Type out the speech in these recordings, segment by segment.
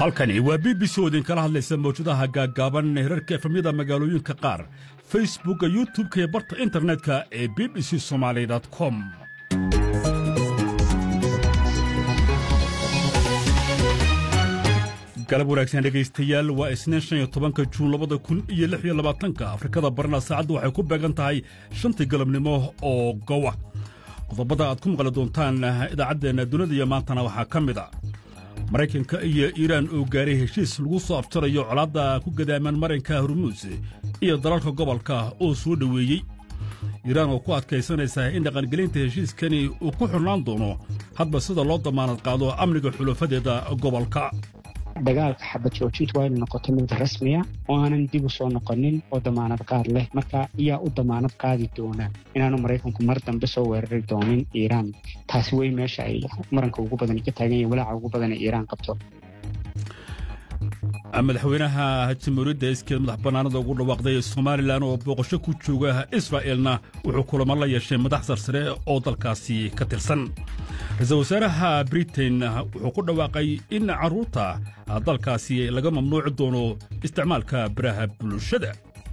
halkani waa b b c oo idinkala hadlaysa mawjadaha gaaggaaban herarka efamyada magaalooyinka qaar facebookka youtub-ka iyo barta internetka ee b b c somaali com galab wanaagsan dhegaystayaal waa isniin shan iyo tobanka juun labada kun iyo lix iyo labaatanka afrikada barna saacaddu waxay ku beegan tahay shantii galabnimo oo gowa qodobada aad ku maqli doontaan idaacaddeenna dunida iyo maantana waxaa ka mid a maraykanka iyo iiraan oo gaaray heshiis lagu soo abtirayo colaadda ku gadaaman marinka hormuus iyo dalalka gobolka oo soo dhoweeyey iiraan oo ku adkaysanaysa in dhaqangelinta heshiiskani uu ku xirnaan doono hadba sida loo damaanad qaado amniga xulafadeeda gobolka dagaalka xabad joojintu waa inu noqoto mid rasmiya oo aanan dib u soo noqonin oo damaanad qaad leh marka ayaa u damaanad qaadi doona inaanu maraykanku mar dambe soo weerari doonin iiraan taasi wey meesha ay maranka ugu badan ka taagan yahin walaaca ugu badan ee iiraan qabto madaxweynaha jamhuuriyadda iskeed madax bannaanada ugu dhawaaqday somalilan oo booqasho ku jooga israa'eelna wuxuu kulamo la yeeshay madax sarsare oo dalkaasi ka tirsan ra-iisul wasaaraha britain wuxuu ku dhawaaqay in carruurta dalkaasi laga mamnuuci doono isticmaalka baraha bulshada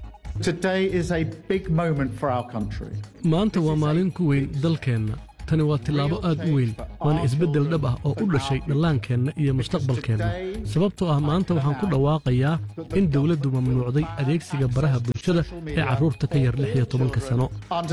maanta waa maalin ku weyn dalkeenna tani waa tillaabo aad u weyn waana isbeddel dhab ah oo u dhashay dhallaankeenna iyo mustaqbalkeenna sababtoo ah maanta waxaan ku dhawaaqayaa in dawladdu mamnuucday adeegsiga baraha bulshada ee carruurta ka yar lix iyo tobanka sano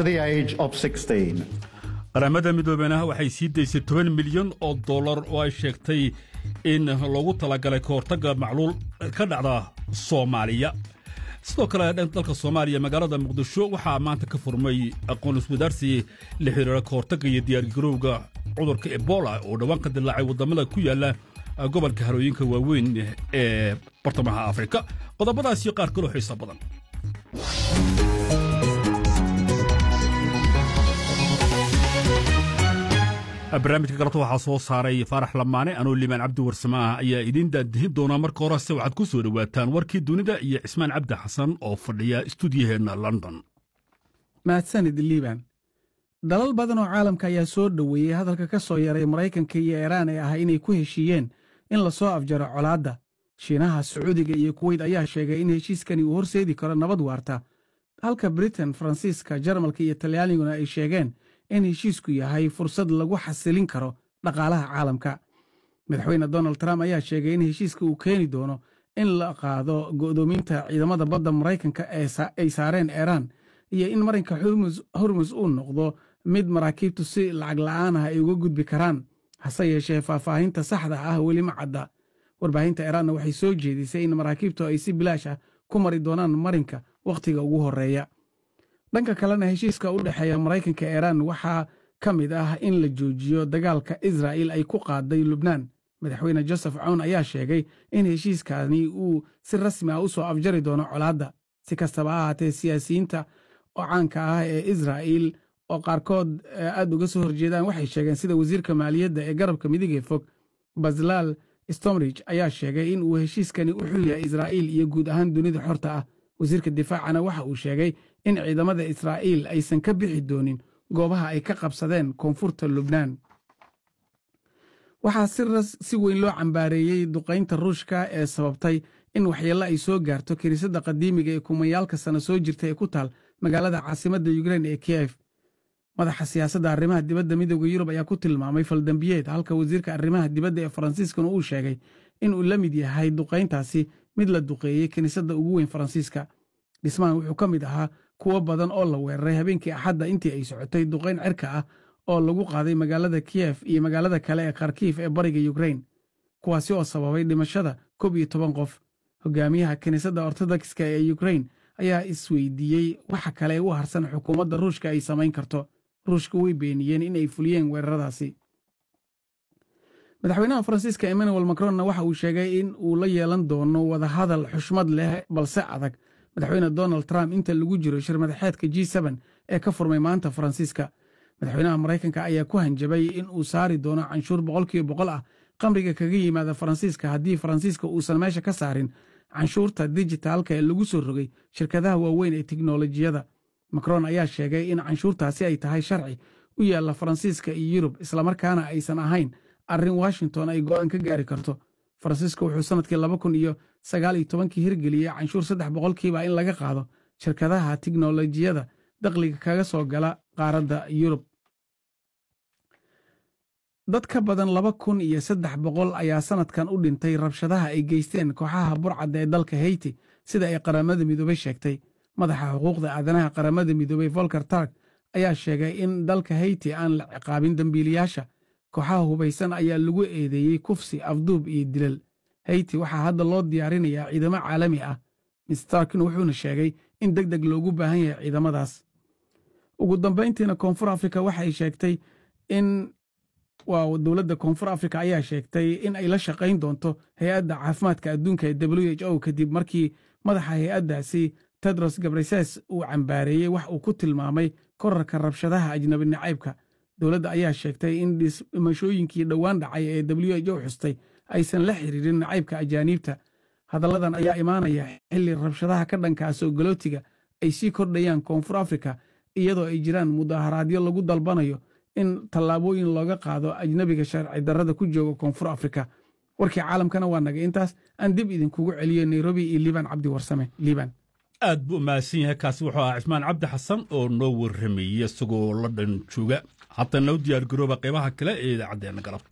qaramada midoobena waxay sii daysay toban milyan oo dollar oo ay sheegtay in loogu talagalay ka hortagga macluul ka dhacda soomaaliya sidoo kale dalka soomaaliya magaalada muqdisho waxaa maanta ka furmay aqoon iswadaarsi la xiriira ka hortagga iyo diyaargarowga cudurka ebola oo dhowaan ka dilaacay waddamada ku yaalla gobolka harooyinka waaweyn ee bartamaha afrika qodobadaasiyo qaar kaloo xiisa badan barnaamijka galabta waxaa soo saaray faarax lamaane anoo limaan cabdi warsame ah ayaa idiin daadihin doonaa marka horese waxaad ku soo dhowaataan warkii dunida iyo cismaan cabdi xasan oo fadhiya istuudiyaheenna london mahadsanid liiban dalal badan oo caalamka ayaa soo dhoweeyey hadalka ka soo yaray maraykanka iyo iiraan ee ah inay ku heshiiyeen in la soo afjaro colaadda shiinaha sacuudiga iyo kuweyt ayaa sheegay in heshiiskani uu horseedi karo nabad waarta halka britain faransiiska jarmalka iyo talyaaniguna ay sheegeen in heshiisku yahay fursad lagu xasilin karo dhaqaalaha caalamka madaxweyne donald trump ayaa sheegay in heshiiska uu keeni doono in la qaado go'doominta ciidamada badda maraykanka ay saareen iiraan iyo in marinka hormus uu noqdo mid maraakiibtu si lacag la'aan ah ay uga gudbi karaan hase yeeshee faahfaahinta saxda ah weli ma cadda warbaahinta iiraanna waxay soo jeedisay in maraakiibtu ay si bilaash ah ku mari doonaan marinka wakhtiga ugu horreeya dhanka kalena heshiiska u dhexeeya maraykanka iiraan waxaa ka mid ah in la joojiyo dagaalka israa'il ay ku qaaday lubnaan madaxweyne joseph cown ayaa sheegay in heshiiskani uu si rasmi ah u soo afjari doono colaadda si kastaba ha ahaatee siyaasiyiinta oo caanka ah ee israa'il oo qaarkood aad uga soo horjeedaan waxay sheegeen sida wasiirka maaliyadda ee garabka midigee fog baslaal stomrich ayaa sheegay in uu heshiiskani u xul yahay israa'iil iyo guud ahaan dunida xorta ah wasiirka difaacana waxa uu sheegay in ciidamada israa'iil aysan ka bixi doonin goobaha ay ka qabsadeen koonfurta lubnaan waxaa si weyn loo cambaareeyey duqaynta ruushka ee sababtay in waxyeello ay soo gaarto kiniisadda qadiimiga ee kumayaalka sano soo jirta ee ku taal magaalada caasimadda yukrein ee kiyef madaxa siyaasadda arrimaha dibadda midooda yurub ayaa ku tilmaamay faldambiyeed halka wasiirka arrimaha dibadda ee faransiiskana uu sheegay in uu la mid yahay duqayntaasi mid la duqeeyey kiniisadda ugu weyn faransiiska dhismahan wuxuu ka mid ahaa kuwo badan oo la weeraray habeenkii axadda intii ay socotay duqayn cirka ah oo lagu qaaday magaalada kiyef iyo magaalada kale ee kharkiif ee bariga yukrein kuwaasi oo sababay dhimashada koob iyo toban qof hogaamiyaha kiniisadda ortodokska ee yukrein ayaa isweydiiyey waxa kale ee u harsan xukuumadda ruushka ay samayn karto ruushka way beeniyeen in ay fuliyeen weeraradaasi madaxweynaha faransiiska emmanuel macronna waxa uu sheegay in uu la yeelan doono wadahadal xushmad leh balse adag madaxweyne donald trump inta lagu jiro shir madaxeedka g ee ka furmay maanta faransiiska madaxweynaha maraykanka ayaa ku hanjabay in uu saari doono canshuur boqolkiiba boqol ah qamriga kaga yimaada faransiiska haddii faransiiska uusan meesha ka saarin canshuurta dijitaalka ee lagu soo rogay shirkadaha waaweyn ee tiknolojiyada macron ayaa sheegay in canshuurtaasi ay tahay sharci u yaalla faransiiska iyo yurub islamarkaana aysan ahayn arrin washington ay go'aan ka gaari karto faransiiska wuxuu sannadkii laba kun iyo sagaal iyo tobankii hirgeliyey canshuur saddex boqolkiiba in laga qaado shirkadaha tiknolojiyada dakhliga kaga soo gala qaaradda yurub dad ka badan laba kun iyo saddex boqol ayaa sannadkan u dhintay rabshadaha ay geysteen kooxaha burcadda ee dalka heyti sida ay qaramada midoobey sheegtay madaxa xuquuqda aadanaha qaramada midoobey volker tark ayaa sheegay in dalka heyti aan la ciqaabin dembiilayaasha kooxaha hubaysan ayaa lagu eedeeyey kufsi afduub iyo dilal heyti waxaa hadda loo diyaarinayaa ciidamo caalami ah mistarkin wuxuuna sheegay in deg deg loogu baahan yahay ciidamadaas ugu dambayntiina koonfur afrika waxay sheegtay in waa dowladda koonfur afrika ayaa sheegtay in ay la shaqayn doonto hay-adda caafimaadka adduunka ee w h o kadib markii madaxa hay-addaasi tedros gabreses uu cambaareeyey wax uu ku tilmaamay korarka rabshadaha ajnabi nacaybka dowladda ayaa sheegtay in dhimashooyinkii dhowaan dhacay ee w h o xustay aysan la xiriirin nacaybka ajaaniibta hadalladan ayaa imaanaya xilli rabshadaha ka dhankaa soogolootiga ay sii kordhayaan koonfur afrika iyadoo ay jiraan mudaharaadyo lagu dalbanayo in tallaabooyin looga qaado ajnabiga sharci darrada ku jooga koonfur afrika warkii caalamkana waa naga intaas aan dib idinkugu celiyo nairobi iyo liibaan cabdi warsame liibaan aad buu mahadsan yahay kaasi wuxuu ahaa cismaan cabdi xasan oo noo warramayey isagoo la dhan jooga haddana u diyaar garooba qaybaha kale ee idaacaddeenna galabta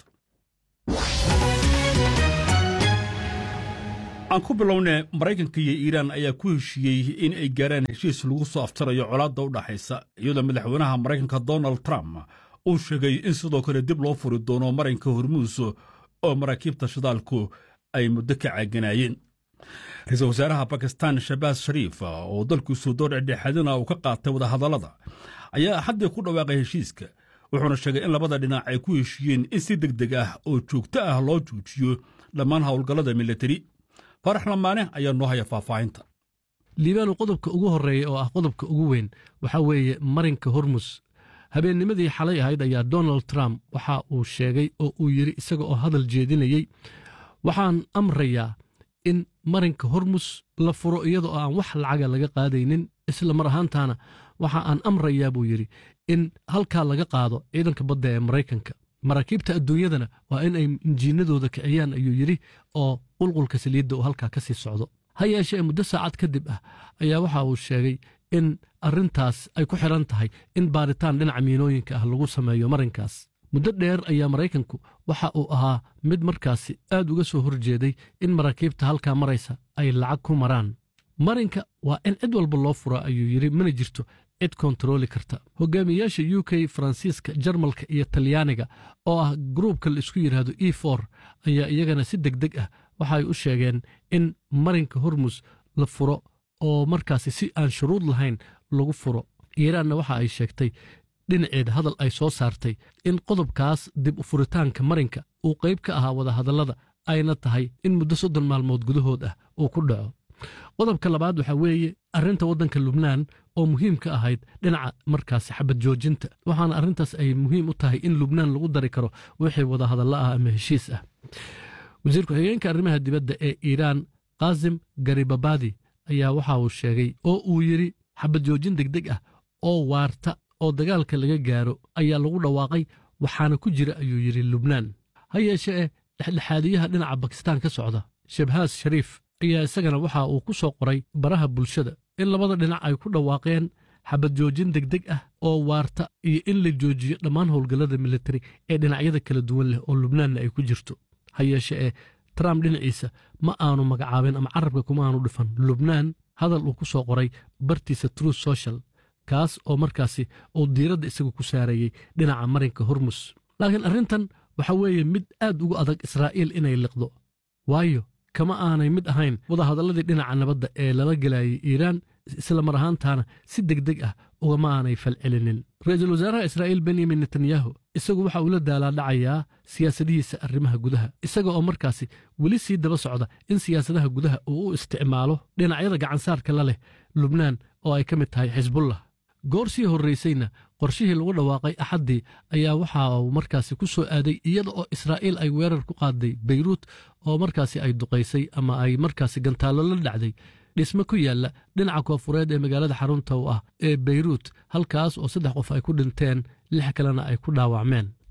aan ku bilowne maraykanka iyo iiraan ayaa ku heshiiyey in ay gaaraan heshiis lagu soo aftarayo colaadda u dhaxaysa iyadoo madaxweynaha maraykanka donald trump uu sheegay in sidoo kale dib loo furi doono maranka hormuus oo maraakiibta shidaalku ay muddo ka caaganaayeen ra-iisul wasaaraha bakistan shabaas shariif oo dalkiisu door dhexdhexaadina uu ka qaatay wadahadallada ayaa xaddii ku dhawaaqay heshiiska wuxuuna sheegay in labada dhinac ay ku heshiiyeen in si deg deg ah oo joogto ah loo joojiyo dhammaan howlgallada militari farax lamaane ayaa noo haya faahfaahinta liibaanu qodobka ugu horreeya oo ah qodobka ugu weyn waxaa weeye marinka hormus habeennimadii xalay ahayd ayaa donald trump waxa uu sheegay oo uu yidhi isaga oo hadal jeedinayey waxaan amrayaa in marinka hormus la furo iyada oo aan wax lacaga laga qaadaynin isla mar ahaantaana waxa aan amrayaa buu yidhi in halkaa laga qaado ciidanka badda ee maraykanka maraakiibta adduunyadana waa in ay injiinadooda kiciyaan ayuu yidhi oo qulqulka saliidda uu halkaa ka sii socdo ha yeeshee muddo saacad kadib ah ayaa waxa uu sheegay in arrintaas ay ku xidhan tahay in baaritaan dhinaca miinooyinka ah lagu sameeyo marinkaas muddo dheer ayaa maraykanku waxa uu ahaa mid markaasi aad uga soo horjeeday in maraakiibta halkaa maraysa ay lacag ku maraan marinka waa in cid walba loo fura ayuu yidhi mana jirto cid kontarooli karta hogaamiyayaasha u k faransiiska jarmalka iyo talyaaniga oo ah gruubka la isku yidhaahdo e for ayaa iyagana si deg deg ah waxa ay u sheegeen in marinka hormus la furo oo markaasi si aan shuruud lahayn lagu furo iiraanna waxa ay sheegtay dhinaceeda hadal ay soo saartay in qodobkaas dib u furitaanka marinka uu qayb ka ahaa wadahadallada ayna tahay in muddo soddon maalmood gudahood ah uu ku dhaco qodobka labaad waxaa weeye arrinta waddanka lubnaan oo muhiim ka ahayd dhinaca markaasi xabad joojinta waxaana arrintaas ay muhiim u tahay in lubnaan lagu dari karo wixii wadahadallo ah ama heshiis ah wasiir ku-xigeenka arrimaha dibadda ee iiraan kaasim garibabadi ayaa waxa uu sheegay oo uu yidhi xabad joojin degdeg ah oo waarta oo dagaalka laga gaaro ayaa lagu dhawaaqay waxaana ku jira ayuu yidhi lubnaan ha yeeshee dhexdhexaadiyaha dhinaca bakistaan ka socda shabhaas shariif ayaa isagana waxa uu ku soo qoray baraha bulshada in labada dhinac ay ku dhawaaqeen xabad joojin degdeg ah oo waarta iyo in la joojiyo dhammaan howlgallada militari ee dhinacyada kala duwan leh oo lubnaanna ay ku jirto ha yeeshe ee trump dhinaciisa ma aanu magacaabin ama carabka kuma aanu dhifan lubnaan hadal uu ku soo qoray bartiisa truth social kaas oo markaasi uu diiradda isagu ku saarayey dhinaca marinka hormus laakiin arrintan waxa weeye mid aad ugu adag israa'iil inay liqdo waayo kama aanay mid ahayn wadahadalladii dhinaca nabadda ee lala gelayay iiraan isla mar ahaantaana si deg deg ah ugama aanay falcelinin ra-iisul wasaaraha israa'iil benyamin netanyahu isagu waxa uu la daalaadhacayaa siyaasadihiisa arrimaha gudaha isaga oo markaasi weli sii daba socda in siyaasadaha gudaha uu u isticmaalo dhinacyada gacansaarka la leh lubnaan oo ay ka mid tahay xisbullah goor sii horraysayna qorshihii lagu dhawaaqay axaddii ayaa waxa uu markaasi ku soo aaday iyada oo israa'iil ay weerar ku qaaday beyruut oo markaasi ay duqaysay ama ay markaasi gantaallo la dhacday dhisme ku yaalla dhinaca koofureed ee magaalada xarunta u ah ee beyruut halkaas oo saddex qof ay ku dhinteen lix kalena ay ku dhaawacmeen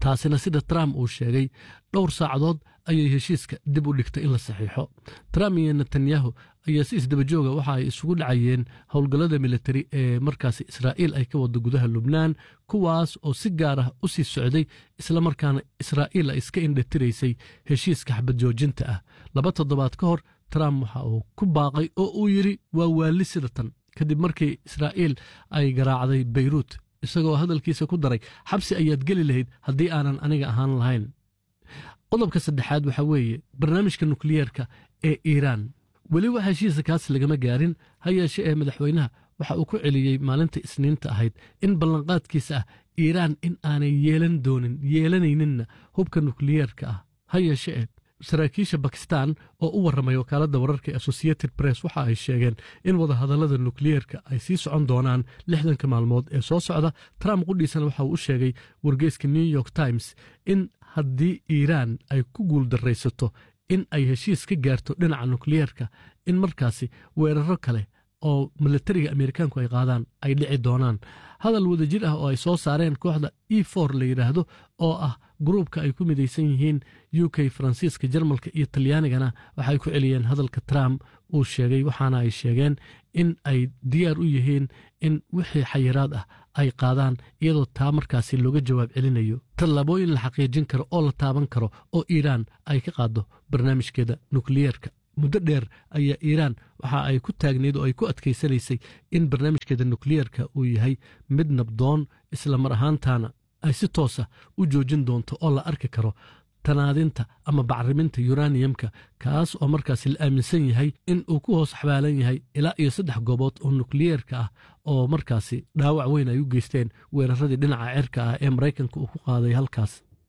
taasina sida trump uu sheegay dhowr saacadood ayay heshiiska dib u dhigtay in la saxiixo trump iyo netanyahu ayaa si isdabajooga waxa ay isugu dhacayeen howlgallada militari ee markaasi israa'iil ay ka wado gudaha lubnaan kuwaas oo si gaar ah u sii socday islamarkaana israa'iil ay iska indhatiraysay heshiiska xabad joojinta ah laba toddobaad ka hor trump waxa uu ku baaqay oo uu yidhi waa waali sida tan kadib markii israa'iil ay garaacday beyruut isagoo hadalkiisa ku daray xabsi ayaad geli lahayd haddii aanan aniga ahaan lahayn qodobka saddexaad waxaa weeye barnaamijka nukliyeerka ee iiraan weli wax heshiisa kaas lagama gaarin ha yeeshe ee madaxweynaha waxa uu ku celiyey maalinta isniinta ahayd in ballanqaadkiisa ah iiraan in aanay yeelan doonin yeelanayninna hubka nukliyeerka ah ha yeeshe ee saraakiisha bakistan oo u warramay wakaaladda wararka ee associated press waxa ay sheegeen in wadahadallada nukliyeerka ay sii socon doonaan lixdanka maalmood ee soo socda trump qudhiisana waxa uu u sheegay wargeyska new york times in haddii iiraan ay ku guuldarraysato in ay heshiis ka gaarto dhinaca nukliyeerka in markaasi weeraro kale oo milatariga ameerikaanku ay qaadaan ay dhici doonaan hadal wadajir ah oo ay soo saareen kooxda e for la yidhaahdo oo ah gruubka ay ku midaysan yihiin u k faransiiska jarmalka iyo talyaanigana waxay ku celiyeen hadalka trump uu sheegay waxaana ay sheegeen in ay diyaar u yihiin in wixii xayiraad ah ay qaadaan iyadoo taa markaasi looga jawaab celinayo tallaabooyin la xaqiijin karo oo la taaban karo oo iiraan ay ka qaaddo barnaamijkeeda nukliyeerka muddo dheer ayaa iiraan waxa ay ku taagnayd oo ay ku adkaysanaysay in barnaamijkeeda nukliyeerka uu yahay mid nabdoon isla mar ahaantaana ay si toosa u joojin doonto oo la arki karo tanaadinta ama bacriminta yuraniyamka kaas oo markaasi la aaminsan yahay in uu ku hoos xabaalan yahay ilaa iyo saddex goobood oo nukliyeerka ah oo markaasi dhaawac weyn ay u geysteen weeraradii dhinaca cirka ah ee maraykanka uu ku qaaday halkaas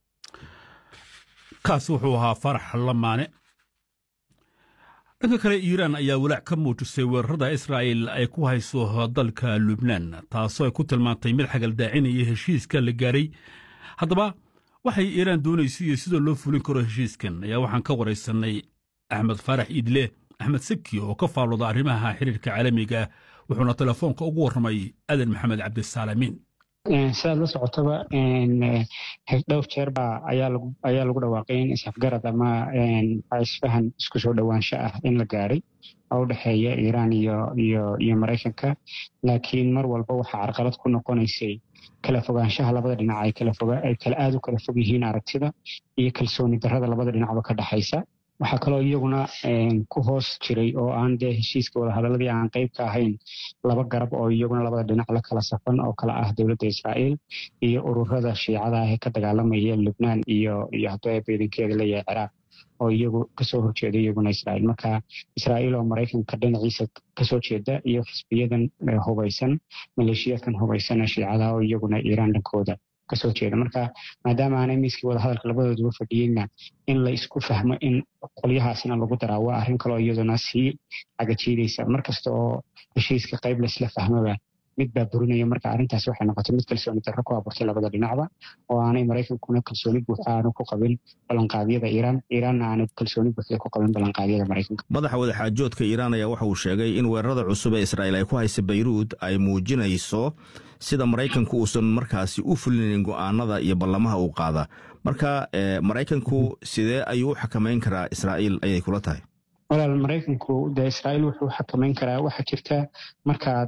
kaasi wuxuu ahaa farax lamaane dhanka kale iiraan ayaa walaac ka muujisay weerarada israa'il ay ku hayso dalka lubnaan taasoo ay ku tilmaantay mid xagaldaacinaya heshiiska la gaaray haddaba waxay iiraan doonaysa iyo sida loo fulin karo heshiiskan ayaa waxaan ka waraysanay axmed faarax iidle axmed saki oo ka faalooda arrimaha xiriirka caalamiga wuxuuna telefoonka ugu warramay adan maxamed cabdisaalamiin sidaad la socotaba dhowr jeer baa ayaa lagu dhawaaqay in isafgarad ama isfahan isku soo dhowaansho ah in la gaaray oo u dhexeeya iiraan iyo maraykanka laakiin mar walba waxaa carqalad ku noqonaysay kala fogaanshaha labada dhinac ay kala aad u kala fog yihiin aragtida iyo kalsooni darrada labada dhinacba ka dhexaysa waxaa kaloo iyaguna ku hoos jiray oo aan dee heshiiska wadahadaladii aan qayb ka ahayn laba garab oo iyaguna labada dhinac la kala safan oo kala ah dowladda israa'iil iyo ururada shiicada ah ee ka dagaalamaya lubnaan iyo iyo hadduu beedankeeda leeyahay ciraaq oo iyagu kasoo horjeeda iyaguna israa'iil marka israa'iil oo maraykanka dhinaciisa kasoo jeeda iyo xisbiyadan hubaysan maleeshiyaadkan hubaysan ee shiicada oo iyaguna iiraan dhankooda kasoo jeeda marka maadaama aanay miiskii wadahadalka labadooduba fadhiyeyna in la isku fahmo in qolyahaasina lagu daraa waa arrin kaloo iyaduna sii cagajiidaysa markasta oo heshiiska qayb laisla fahmoba mid baa burinaya marka arrintaas waxay noqotay mid kalsooni darro ku abuurtay labada dhinacba oo aanay maraykankuna kalsooni buuxa aanu ku qabin ballanqaadyada iiraan iiraanna aanay kalsooni buuxda ku qabin ballanqaadyada maraykanka madaxa wadaxaajoodka iiraan ayaa waxa uu sheegay in weerarada cusub ee israa'iil ay ku haysa bayruud ay muujinayso sida maraykanku uusan markaasi u fulinayn go'aanada iyo ballamaha uu qaada marka maraykanku sidee ayuu u xakamayn karaa israa'iil ayay kula tahay walaal maraykanku dee israa'iil wuxuu xakamayn karaa waxaa jirta markaad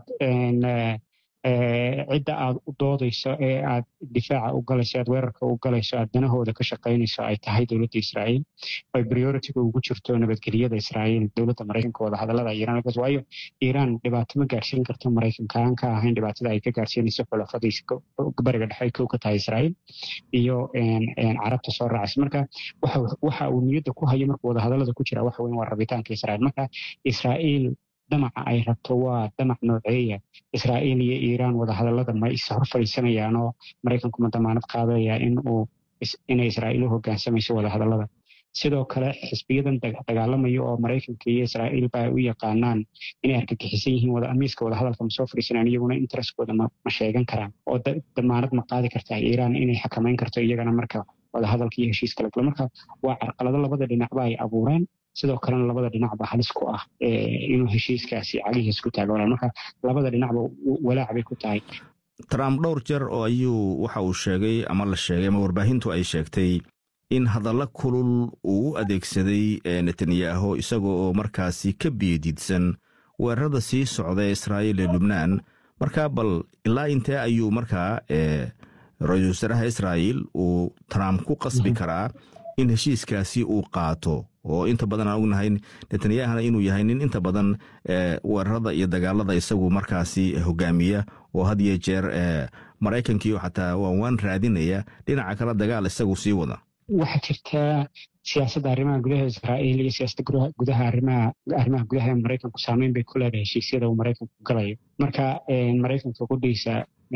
cidda aad u doodayso ee aad difaaca u galayso aad weerarka u galayso aad danahooda ka shaqaynayso ay tahay dowladda israa'iil ay prioritiga ugu jirto nabadgelyada israa'iil dowladda maraykanka wadahadallada iiraan waayo iiraan dhibaato ma gaarsiin karto maraykanka aan ka ahayn dhibaatada ay ka gaarsiinayso xulafadiisa bariga dhexe kow ka tahay israa'iil iyo carabta soo raacaysa marka waxa uu niyadda ku hayo markuu wadahadallada ku jira waxa weyn waa rabitaanka israa'iil marka israa'iil damaca ay rabto waa damac nooceeya israa'iil iyo iiraan wadahadallada ma is hor fadhiisanayaan oo maraykanku ma damaanad qaadaya in uu inay israa'iil u hoggaansamayso wadahadallada sidoo kale xisbiyadan dagaalamayo oo maraykanka iyo israa'iil ba ay u yaqaanaan inay argagixisan yihiin miiska wadahadalka ma soo fadhiisanayaan iyaguna interestkooda ma sheegan karaan oo damaanad ma qaadi kartaa iiraan inay xakamayn karto iyagana marka wadahadalka iyo heshiiska la galo marka waa carqalado labada dhinacba ay abuureen sidoo kalena labada dhinacba halis ku ah inuu heshiiskaasi cagihiis ku taago marka labada dhinacba walaac bay ku tahay trump dhowr jeer oo ayuu waxa uu sheegay ama la sheegay ama warbaahintu ay sheegtay in hadalla kulul uu u adeegsaday netanyahu isaga oo markaasi ka biyadiidsan weerarada sii socda ee israa'iil ee lubnaan markaa bal ilaa intee ayuu markaa ra-iisul wasaaraha israa'iil uu trump ku qasbi karaa in heshiiskaasi uu qaato oo inta badan aan ognahay netanyahna inuu yahay nin inta badan weerarada iyo dagaalada isagu markaasi hogaamiya oo had iyo jeer maraykankiio xataa waan waan raadinaya dhinaca kale dagaal isagu sii wada waxaa jirtaa siyaasadda arrimaha gudaha israa'iil iyo siyaasadda gudaha arrimaha arrimaha gudaha ee maraykanku saameyn bay ku leedahay heshiisyada uu maraykanku galayo marka maraykanka qudhiisa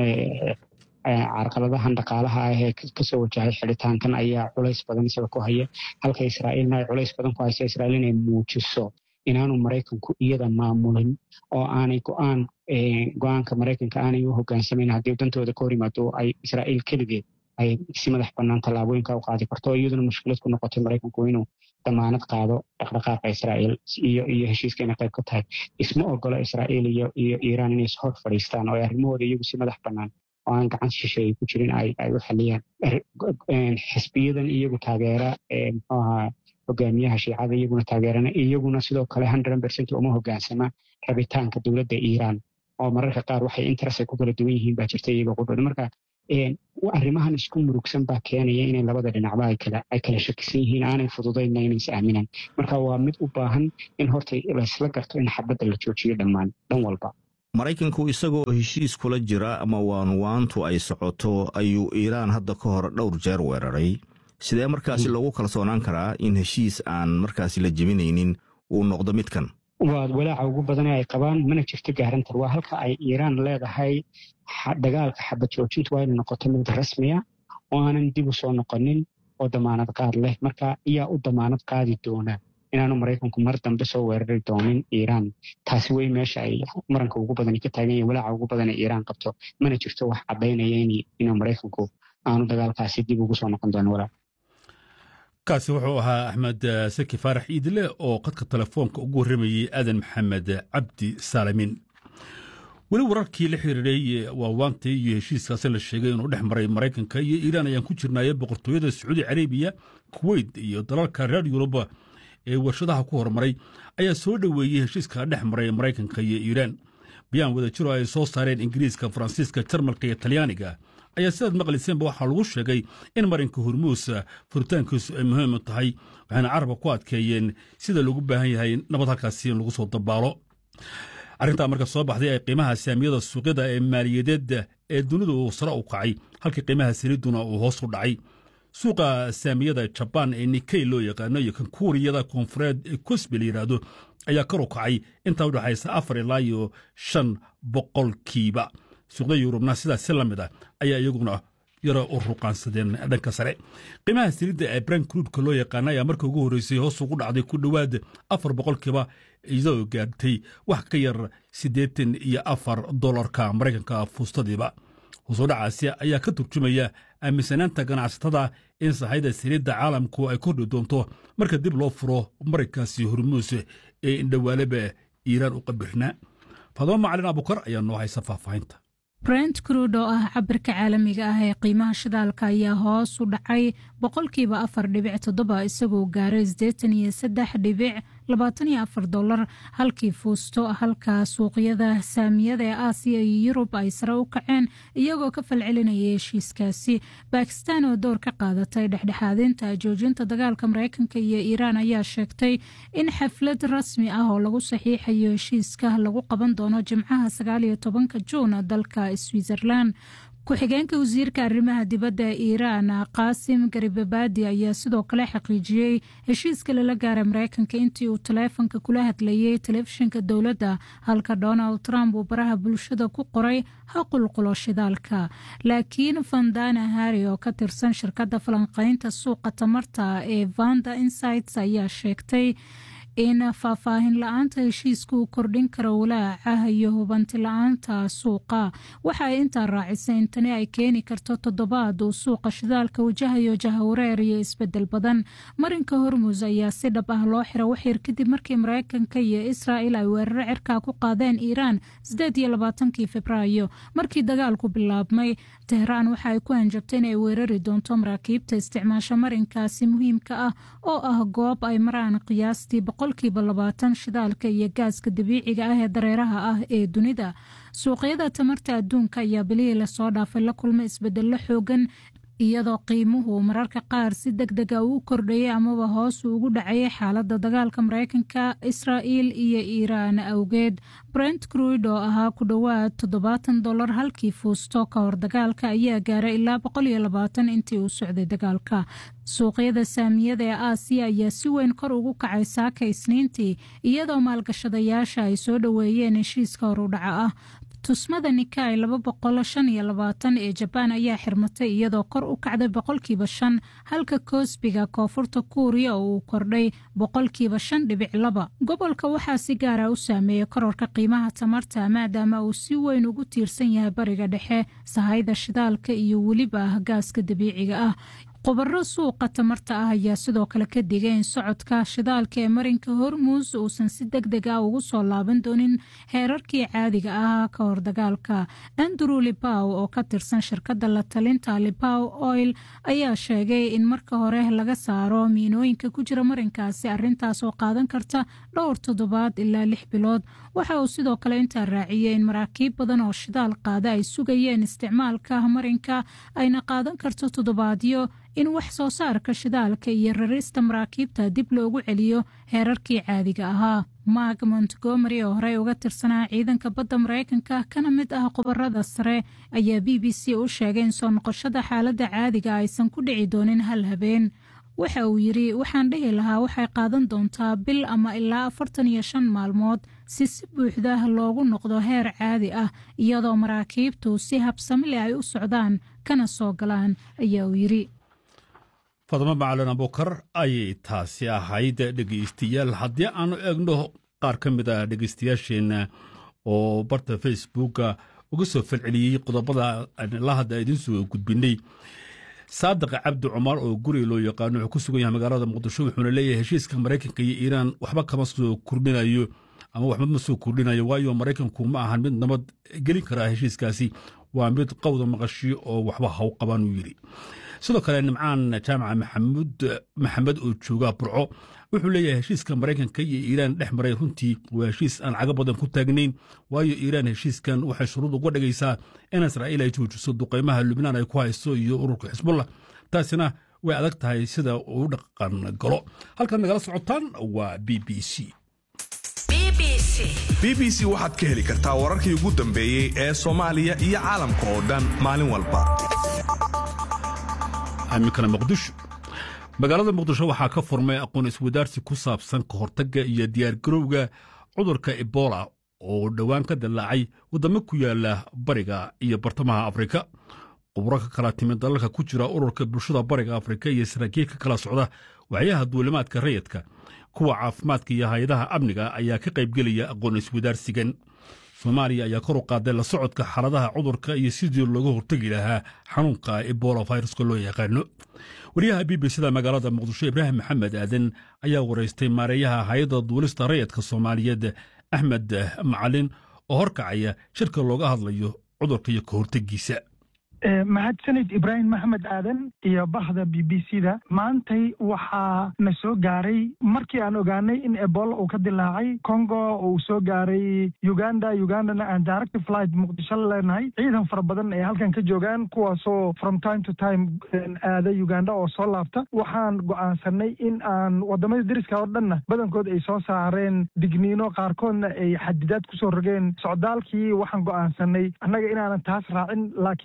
carqaladahan dhaqaalaha ah ee kasoo wajahay xidhitaankan ayaa culays badan isaga ku haya halka israa'iilna ay culays badan ku haysa israa'iil inay muujiso inaanu maraykanku iyada maamulin oo aanay go-aan go-aanka maraykanka aanay u hogaansamayn haddii dantooda ka hor yimaado ay israa'iil keligeed ay si madax bannaan tallaabooyinka u qaadi karto iyaduna mushkilad ku noqotay maraykanku inuu damaanad qaado dhaqdhaqaaqa israa'iil iyo iyo heshiiska inay qayb ka tahay isma ogola israa'iil iyo iyo iiraan inay hor fadhiistaan oo ay arrimahooda iyagu si madax bannaan oo aan gacan shisheeye ku jirin ay ay u xaliyaan xisbiyadan iyagu taageera muxuu ahaa hogaamiyaha shiicada iyaguna taageerana iyaguna sidoo kale hundred percent uma hogaansama rabitaanka dowladda iiraan oo mararka qaar waxay interest ay ku kala duwan yihiin baa jirta iyaga qudhooda marka arrimahan isku murugsan baa keenaya inay labada dhinacba ay kala ay kala shakisan yihiin aanay fududaynna inay is aaminaan marka waa mid u baahan in horta laysla garto in xabadda la joojiyo dhammaan dhan walba maraykanku isagoo heshiis kula jira ama waanwaantu ay socoto ayuu iiraan hadda ka hor dhowr jeer weeraray sidee markaasi loogu kalsoonaan karaa in heshiis aan markaasi la jebinaynin uu noqdo midkan waa walaaca ugu badane ay qabaan mana jirto gaarantar waa halka ay iiraan leedahay dagaalka xabad joojintu waa inay noqoto mid rasmiya oo aanan dib u soo noqonin oo damaanad qaad leh marka ayaa u damaanad qaadi doona inaanu maraykanku mar dambe soo weerari doonin iiraan taasi wey meesha ay maranka ugu badani ka taagan yahin walaaca ugu badan ee iiraan qabto mana jirto wax caddaynaya inuu maraykanku aanu dagaalkaasi dib ugu soo noqon doonin walaac kaasi wuxuu ahaa axmed saki faarax iidile oo qadka telefoonka ugu warramayey aadan maxamed cabdi saalamin weli wararkii la xiriiray waawaantii iyo heshiiskaasi la sheegay inuu dhex maray maraykanka iyo iiraan ayaan ku jirnaaye boqortooyada sacuudi carabiya kuweyt iyo dalalka reer yuruba ee warshadaha ku horumaray ayaa soo dhoweeyey heshiiska dhex maray maraykanka iyo iiraan bayaan wadajiro ay soo saareen ingiriiska faransiiska jarmalka iyo talyaaniga ayaa sidaad maqlayseenba waxaa lagu sheegay in marinka hormuus furitaankiisu ay muhiim u tahay waxayna carabka ku adkeeyeen sida loogu baahan yahay nabad halkaasi in lagu soo dabaalo arrintaa marka soo baxday ay qiimaha saamiyada suuqyada ee maaliyadeed ee dunidu uu sare u kacay halkii qiimaha saliiduna uu hoos u dhacay suuqa saamiyada jabaan ee nikey loo yaqaano iyo kan kuuriyada koonfureed ee cosbi la yidhaahdo ayaa kar u kacay intaa u dhexaysa afar ilaa iyo shan boqolkiiba suuqda yurubna sidaas si la mid ah ayaa iyaguna yaro u ruqaansadeen dhanka sare qiimaha saliidda ee bran cruudka loo yaqaana ayaa marka ugu horreysay hoos ugu dhacday ku dhowaad afar boqolkiiba iyadoo gaartay wax ka yar siddeetan iyo afar dolarka maraykanka fuustadiiba hoosoo dhacaasi ayaa ka turjumaya aaminsanaanta ganacsatada in sahayda saliidda caalamku ay kordhi doonto marka dib loo furo marinkaasi hormuus ee indhawaaleba iiraan u qabirnaa fadamo macalin abukar ayaa noo haysa faahfaahinta brent cruud oo ah cabirka caalamiga ah ee qiimaha shidaalka ayaa hoos u dhacay boqolkiiba afar dhibic toddoba isagoo gaaray siddeetan iyo saddex dhibic labaatan iyo afar dolar halkii fuusto halka suuqyada saamiyada ee aasiya iyo yurub ay sare u kaceen iyagoo ka falcelinaya heshiiskaasi bakistan oo door ka qaadatay dhexdhexaadinta joojinta dagaalka mareykanka iyo iiraan ayaa sheegtay in xaflad rasmi ah oo lagu saxiixayo heshiiska lagu qaban doono jimcaha sagaaliyo tobanka juun dalka switzerland ku-xigeenka wasiirka arrimaha dibadda ee iiraan qaasim garibabadi ayaa sidoo kale xaqiijiyey heshiiska lala gaara mareykanka intii uu taleefonka kula hadlayay telefishinka dowladda halka donald trump uu baraha bulshada ku qoray ha qulqulo shidaalka laakiin vandana harri oo ka tirsan shirkadda falanqeynta suuqa tamarta ee vanda insights ayaa sheegtay in faahfaahin la-aanta heshiiska uu kordhin karo walaaca iyo hubanti la-aanta suuqa waxa ay intaa raacisay in tani ay keeni karto toddobaad uu suuqa shidaalka wajahayo jahawareer iyo isbedel badan marinka hormus ayaa si dhab ah loo xira waxyar kadib markii mareykanka iyo israel ay weeraro cirkaa ku qaadeen iiraan sideed iyo labaatankii februaayo markii dagaalku bilaabmay tehraan waxa ay ku hanjabtay in ay weerari doonto maraakiibta isticmaasha marinkaasi muhiimka ah oo ah goob ay maraan qiyaastii boqolkiiba labaatan shidaalka iyo gaaska dabiiciga ah ee dareeraha ah ee dunida suuqyada tamarta adduunka ayaa bilihii lasoo dhaafay la kulmay isbedello xoogan iyadoo qiimuhu mararka qaar si deg dega uu kordhayay amaba hoos ugu dhacayay xaaladda dagaalka mareykanka israa'il iyo iiraan awgeed brent cruid oo ahaa ku dhowaad toddobaatan dollar halkii fuusto ka hor dagaalka ayaa gaaray ilaa boqol iyo labaatan intii uu socday dagaalka suuqyada saamiyada ee aasiya ayaa si weyn kor ugu kacay saaka isniintii iyadoo maalgashadayaasha ay soo dhoweeyeen heshiiska horudhaca ah tusmada nikai laba boqol shan iyo labaatan ee jabaan ayaa xirmatay iyadoo kor u kacday boqolkiiba shan halka koosbiga koonfurta kuuriya oo uu kordhay boqolkiiba shan dhibic laba gobolka waxaa si gaara u saameeyey kororka qiimaha tamarta maadaama uu si weyn ugu tiirsan yahay bariga dhexe sahayda shidaalka iyo weliba gaaska dabiiciga ah khubaro suuqa tamarta ah ayaa sidoo kale ka digay in socodka shidaalka ee marinka hormuus uusan si deg deg ah ugu soo laaban doonin heerarkii caadiga ah ka hor dagaalka andrew libaw oo ka tirsan shirkadda la talinta libaw oil ayaa sheegay in marka hore laga saaro miinooyinka ku jira marinkaasi arintaas oo qaadan karta dhowr toddobaad ilaa lix bilood waxa uu sidoo kale intaa raaciyey in maraakiib badan oo shidaal qaada ay sugayeen isticmaalka marinka ayna qaadan karto toddobaadyo in wax soo saarka shidaalka iyo rarista maraakiibta dib loogu celiyo heerarkii caadiga ahaa mark montgomery oo horey uga tirsanaa ciidanka badda mareykanka kana mid ah khubarada sare ayaa b b c u sheegay in soo noqoshada xaaladda caadiga aysan ku dhici doonin hal habeen waxa uu yidri waxaan dhihi lahaa waxay qaadan doontaa bil ama ilaa afartan iyo shan maalmood si si buuxda loogu noqdo heer caadi ah iyadoo maraakiibtu si habsamile ay u socdaan kana soo galaan ayaa uu yidri fadmo macalin abukar ayay taasi ahayd dhegeystayaal haddii aanu eegno qaar ka mid a dhegeystayaasheenna oo barta facebooka uga soo falceliyey qodobada la hadda idiin soo gudbinay saadiq cabdi cumar oo guri loo yaqaano wuxuu ku sugan yahay magaalada muqdisho wuxuuna leeyahay heshiiska maraykanka iyo iiraan waxba kama soo kordhinayo ama waxba ma soo kordhinayo waayo maraykanku ma ahan mid nabad gelin karaa heshiiskaasi waa mid qowda maqashi oo waxba haw qabaan uu yidhi sidoo kale nimcaan jaamaca maxamud maxamed oo jooga burco wuxuu leeyahay heshiiska maraykanka iyo iiraan dhex maray runtii waa heshiis aan caga badan ku taagnayn waayo iiraan heshiiskan waxay shuruud uga dhigaysaa in israa'iil ay joojiso duqaymaha lubnaan ay ku hayso iyo ururka xisbullah taasina way adag tahay sida uu dhaqan galo halkaad nagala socotaan waa b b c b b c waxaad ka heli kartaa wararkii ugu dambeeyey ee soomaaliya iyo caalamka oo dhan maalin walba amikana muqdisho magaalada muqdisho waxaa ka furmay aqoon iswadaarsi ku saabsan ka hortagga iyo diyaargarowga cudurka ebola oo dhowaan ka dillaacay waddamo ku yaala bariga iyo bartamaha afrika khubro ka kala timid dalalka ku jira ururka bulshada bariga afrika iyo saraakiil ka kala socda waxyaha duulimaadka rayidka kuwa caafimaadka iyo hay-adaha amniga ayaa ka qaybgelaya aqoon iswadaarsigan soomaaliya ayaa kor u qaaday la socodka xaaladaha cudurka iyo sidii looga hortegi lahaa xanuunka ebola viruska loo yaqaano wariyaha b b cda magaalada muqdisho ibraahim maxamed aadan ayaa waraystay maareeyaha hay-adda duulista rayidka soomaaliyeed axmed macalin oo horkacaya shirka looga hadlayo cudurka iyo ka hortegiisa mahadsanid ibraahim maxamed aadan iyo bahda b b c da maantay waxaa na soo gaaray markii aan ogaanay in ebola uu ka dilaacay congo uu soo gaaray uganda ugandana aan direct flight muqdisho la leenahay ciidan fara badan ee halkan ka joogaan kuwaasoo from time to time aada uganda oo soo laabta waxaan go'aansanay in aan wadamada deriska oo dhanna badankood ay soo saareen digniino qaarkoodna ay xadidaad kusoo rogeen socdaalkii waxaan go'aansanay annaga inaanan taas raacin laakiin aan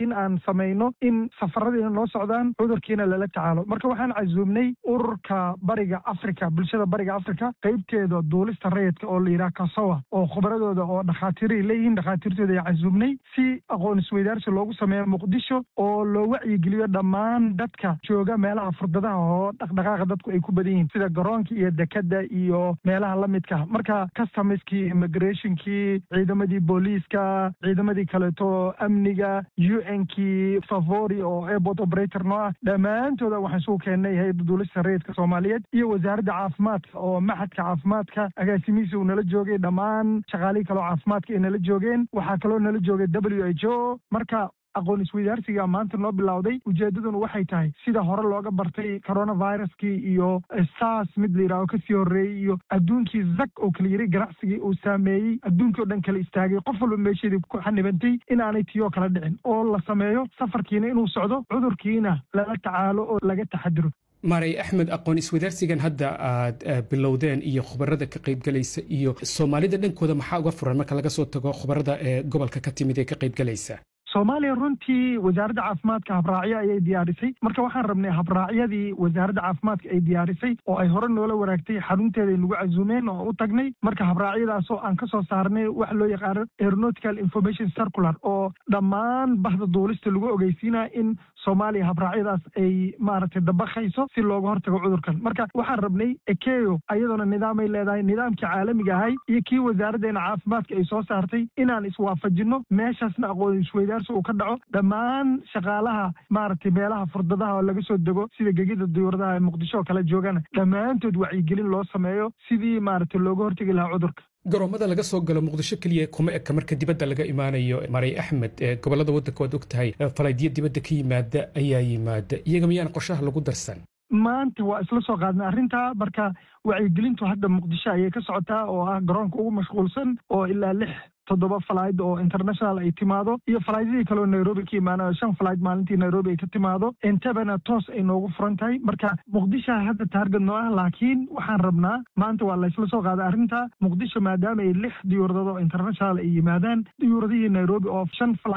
samayno in safaradiina noo socdaan cudurkiina lala tacaalo marka waxaan casuumnay ururka bariga africa bulshada bariga africa qeybteeda duulista rayidka oo la yidhaha kasowa oo khubradooda oo dhakhaatiiray leeyihiin dhakhaatiirtooda ay casuumnay si aqoon isweydaarsi loogu sameeyo muqdisho oo loo wacyigeliyo dhammaan dadka jooga meelaha furdadaha oo dhaqdhaqaaqa dadku ay ku badan yihiin sida garoonka iyo dekada iyo meelaha la midka marka customerskii immigrationkii ciidamadii booliiska ciidamadii kaleeto amniga u n kii favori oo airport operator noo ah dhammaantooda waxaan isugu keennay hay-adda duulista rayidka soomaaliyeed iyo wasaaradda caafimaadka oo maxadka caafimaadka agaasimihiisa uu nala joogay dhammaan shaqaalihii kaleo caafimaadka ay nala joogeen waxaa kaloo nala joogay w h o marka aqoon isweydaarsiga maanta noo bilowday ujeedaduna waxay tahay sida hore looga bartay coronaviruskii iyo sars mid la yidhaaho kasii horreeyey iyo adduunkii zak oo kala yiri ganacsigii uu saameeyey adduunkii o dhan kala istaagay qof walba meesheedii ku xanibantay inaanay tiyoo kala dhicin oo la sameeyo safarkiina inuu socdo cudurkiina lala tacaalo oo laga taxadiro maray axmed aqoon iswadaarsigan hadda aad bilowdeen iyo khubarada ka qaybgalaysa iyo soomaalida dhankooda maxaa uga furan marka laga soo tago khubarada ee gobolka ka timid ee ka qaybgalaysa soomaaliya runtii wasaaradda caafimaadka habraacyo ayay diyaarisay marka waxaan rabnay habraacyadii wasaaradda caafimaadka ay diyaarisay oo ay hore noola waraagtay xarunteeda ay nagu casuumeen oo u tagnay marka habraacyadaasoo aan ka soo saarnay wax loo yaqaano aeronautical information circular oo dhammaan bahda duulista lagu ogeysiinaya in soomaaliya habraacyadaas ay maaragtay dabakayso si looga hortago cudurkan marka waxaan rabnay ekeyo ayadoona nidaamay leedahay nidaamkii caalamiga ahay iyo kii wasaaraddeena caafimaadka ay soo saartay inaan iswaafajinno meeshaasna aqoon isweydaarsi uu ka dhaco dhammaan shaqaalaha maaragtay meelaha furdadaha oo laga soo dego sida gegida diyuuradaha ee muqdisho oo kale joogana dhammaantood wacyigelin loo sameeyo sidii maaragtay looga hortegi lahaa cudurka garoomada laga soo galo muqdisho keliya kuma eka marka dibadda laga imaanayo maray axmed ee gobolada waddanka waad og tahay falaydyo dibadda ka yimaada ayaa yimaada iyaga miyaan qorshaha lagu darsan maanta waa isla soo qaadnay arrintaa marka wacyigelintu hadda muqdisho ayay ka socotaa oo ah garoonka ugu mashquulsan oo ilaa lix toddoba falayd oo international ay timaado iyo falaaydadii kaleo nairobi ka imaana shan falayd maalintii nairobi ay ka timaado intabana toos ay noogu furan tahay marka muqdishoa hadda taarget noo ah laakiin waxaan rabnaa maanta waa laysla soo qaaday arrinta muqdisho maadaama ay lix diyuuradad oo international ay yimaadaan diyuuradihii nairobi oo shan